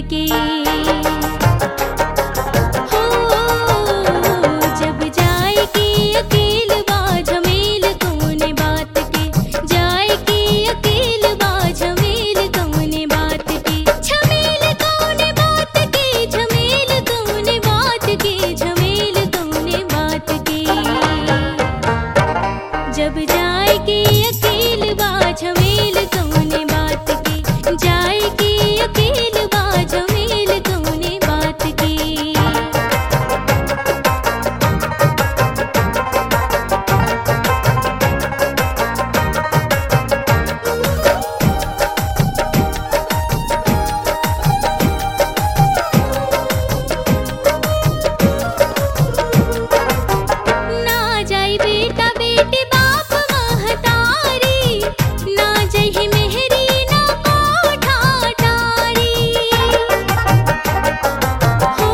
के हो जब जाए के अकेल बा झमेल कौने बात के जाए के अकेल बा झमेल कौने बात के झमेल कौने बात के झमेल कौने बात के झमेल कौने बात के जब जाए के अकेल बा झमेल कौने बात के जाए के अकेल बा झमेल कौने बात के ना जाई बेटा बेटी बाप महतारी ना जही मेहरी ना कोठा टारी हो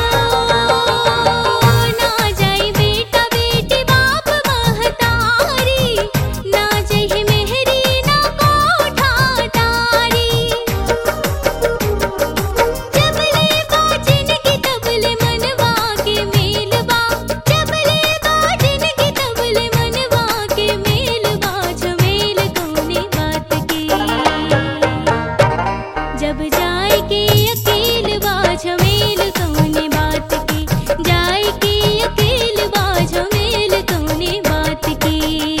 ना जाई बेटा बेटी बाप महतारी ना जही मेहरी ना कोठा टारी जबले बाजिन की तबले मनवा के मेलवा जबले बाजिन की तबले मनवा के मेलवा झमेल कौने बात के जब जाए के अकेल बा झमेल कौने बात के जाए के अकेल बा झमेल कौने बात के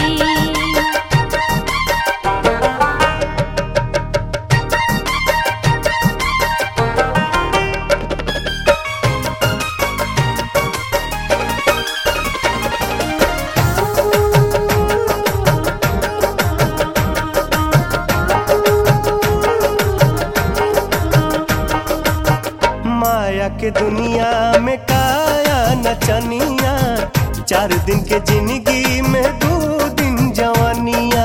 माया के दुनिया में काया नचनिया चार दिन के जिंदगी में दो दिन जवानिया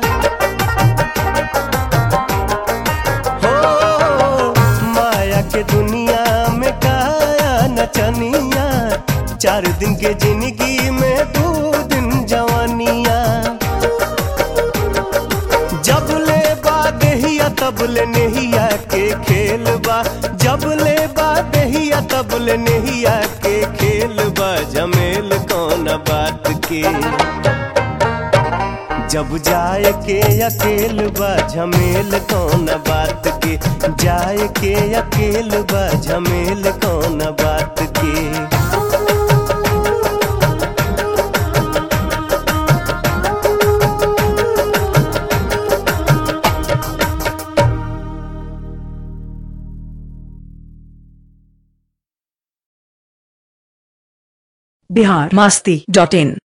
हो माया के दुनिया में काया नचनिया चार दिन के जिंदगी में दो दिन जवानिया जब ले बा देहिया तब ले नेहिया के खेल बा जब ले बा देहिया तब ले नेहिया के खेल बा जमेल कौन बात के जब जाए के अकेल बा झमेल कौन बात के जाए के अकेल बा झमेल कौन बात के बिहार मस्ती डॉट इन